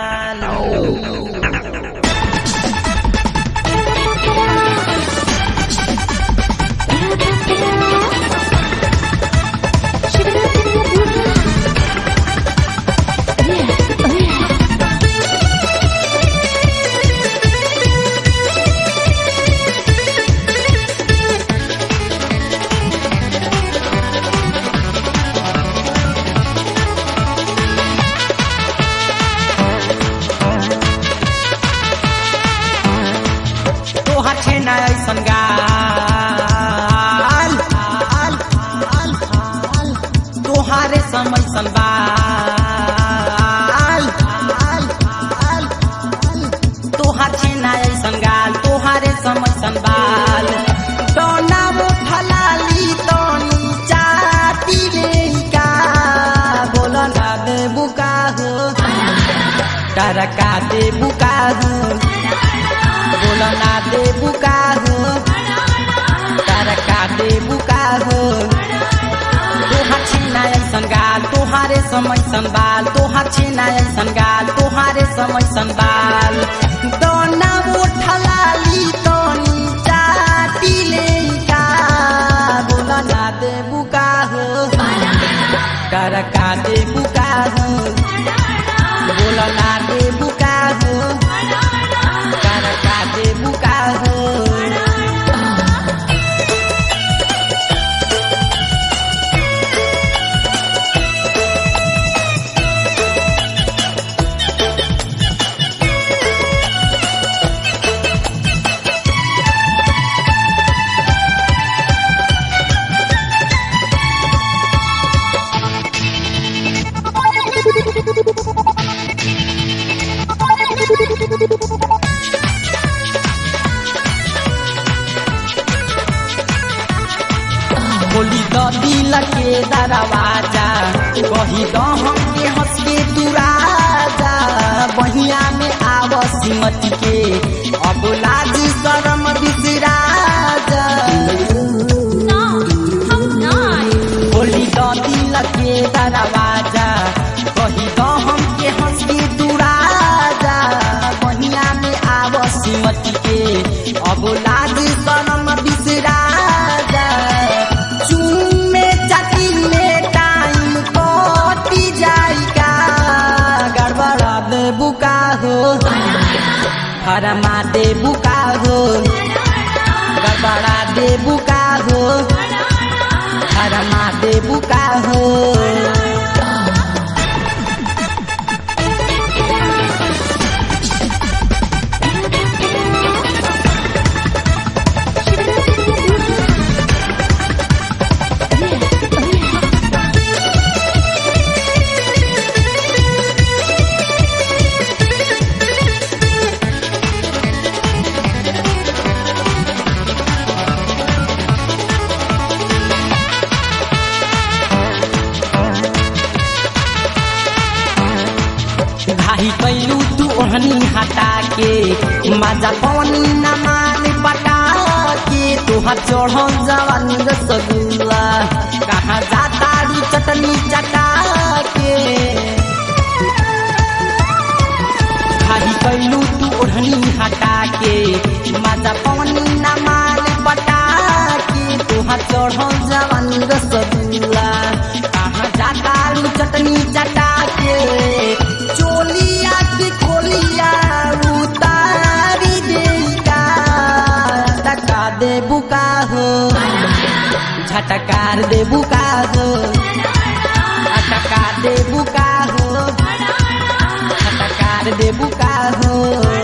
तोहर छे ना ऐसन गाल तोहारे समय संबाल तोहार छे ना ऐसन गाल तोहारे समय संबाल दोना उठलाली तनी चाटी ले का बोल ना दे बुका हो टरका दे बुका हो बोला ना दे बुका हो तरका दे बुका हो तोहार छेना ऐसन गाल तोहारे समय संबाल तोहार छेना ऐसन गाल तोहारे समय संबाल दोना उठलाली तनी चाटी ले का बोला ना दे बुका हो तरका दे बुका हो बोला ना दे बुका हो तरका दे बुका हो बोली द दिल के दरवाजा कही द हमके हंस के तू राजा बहिया में आव सिमत के अब लाज शरम बिसराजा बोली द दिल के दरवाजा कही द हमके हंस के तू राजा बहिया में आव सिमत के अब लाज शरम बिसराजा चूमे चाटी में टाइम कटी जाएगा गड़बड़ा दे बुका हो फरमा दे बुका हो गड़बड़ा दे बुका हो फरमा दे बुका हो घाही कैलू तू ओहनी हटा के माजा पानी न मान पटा के तोहार चढ़ल जवानी रसगुल्ला कहाँ जाता रू चटनी चटा के घाही कैलू तू ओढ़नी हटा के माजा पानी न मान पटा के तोहार चढ़ल जवानी रसगुल्ला कहाँ जाता रू चटनी चटा के चोलिया की खोलिया उतारी देगा टका दे बुका हो झटकार दे बुका हो झटकार दे बुका हो झटकार दे बुका हो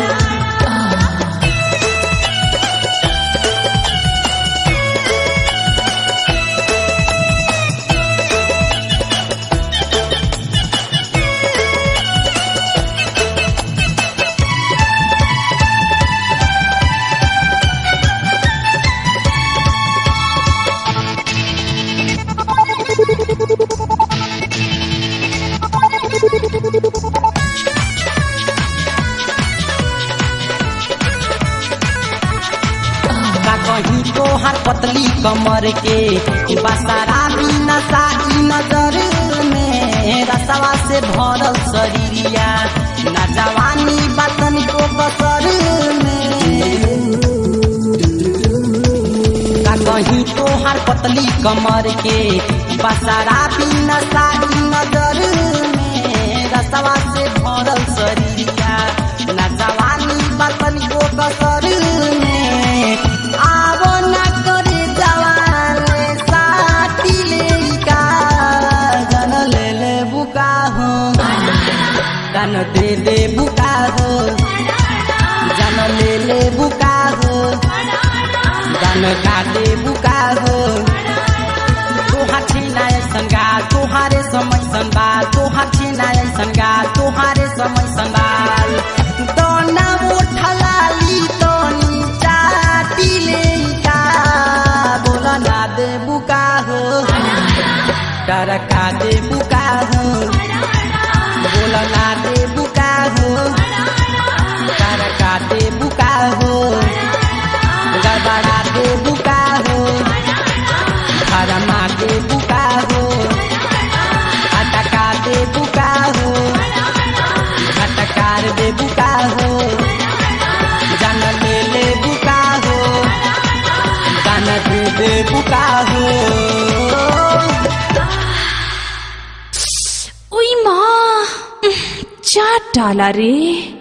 का कहीं तो हर पतली कमर के बसारा भी नसाई नजर में रसवा से भरल शरीरिया नजावा तोहार पतली कमर के बसारा बिना सारी नजर में रसवा से भरल शरीरिया ना जवानी बतन को कसर में आवो ना करे जवान साथी ले का जन ले ले बुका हो जन दे दे बुका हो जन ले ले बुका हो जन का दे बुका हो तोहार छिना संगा तोहारे समय संबा तोहार छिना संगा तोहारे समय संभाल दोना उठलाली तोनी चाटी ले का बोला ना दे बुका हो डरका दे बुका हो बोला ना दे बुका हो डरका दे बुका हो गड़बड़ा दे बुका हो हरमा दे बुका हो अटका दे बुका हो अटकार दे बुका हो जन ले ले बुका हो जन दे दे बुका हो ওই মা উহ, চার ডালা রে